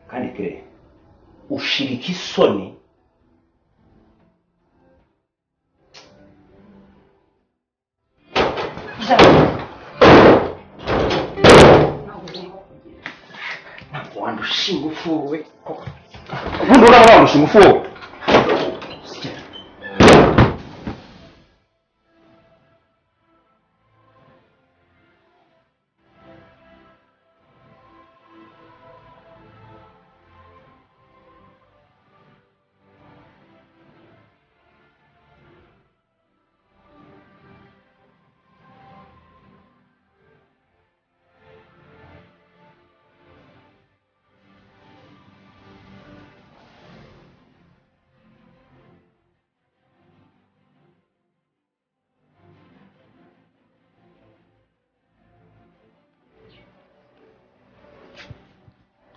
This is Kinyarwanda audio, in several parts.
kandi kire ushirika isoni ntabwo wandusha ingufu we ubundi uraba wandusha ingufu wowe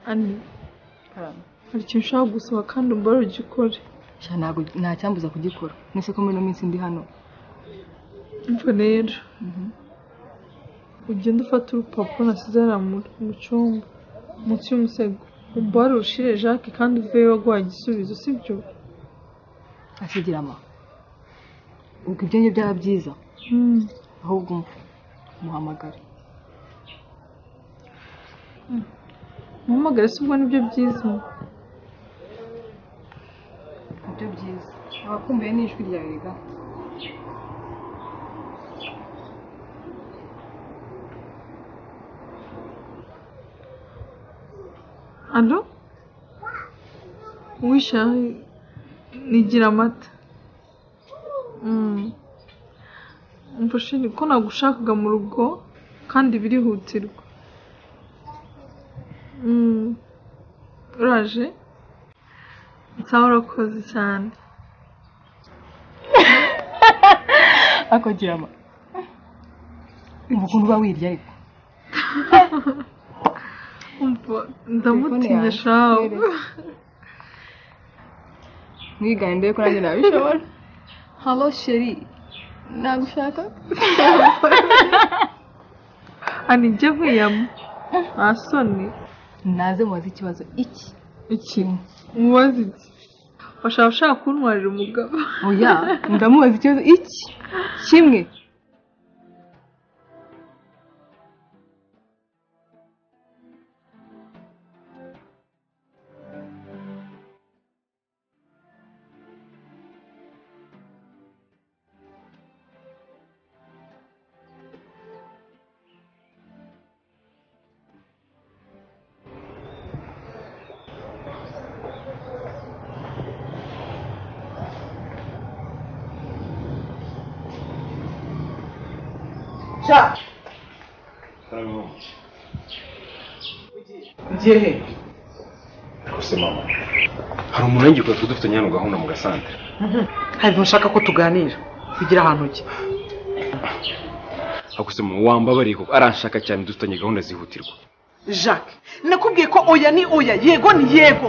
ani hari ikintu ushaka gusaba kandi umbare ugikore sha ntabwo nta cyambuza kugikora nese ko muri ino minsi ndi hano umva rero ugenda ufata urupapuro nasize hariya mu- mu cyumba munsi y'umusego umbare urushire jacques kandi uveyo waguhaye igisubizo sibyo ashyigirama ubwo ibyo ngibyo byaba byiza Mm. ahubwo umuhe umuhamagare umuhamagare si ubwo nibyo byiza nibyo byiza abakumbuye ni ijwi ryawe ga alo wisha nigira amata Mm. umfashe ko nagushakaga mu rugo kandi birihutirwa Mm. uraje nsaba urakoze cyane akagirama ukuntu uba wirya ariko umva Telefone ndamutinya yawe. shawe mwigane ndebe ko nanjye nabishobora halo sheri nagushaka anijye nkwiyama nta soni naze mubaze ikibazo iki ikintu umubaze iki washaka ushaka kuntwarira umugabo oya ndamubaza ikibazo iki kimwe rwose mama hari umuntu w'ingikora tuba dufitanye hano gahunda mu gasantere hari ibintu ushaka ko tuganira bigira ahantu ujya ariko se mama wambabariye kuko aranshaka cyane dufitanye gahunda zihutirwa jacques nakubwiye ko oya ni oya yego ni yego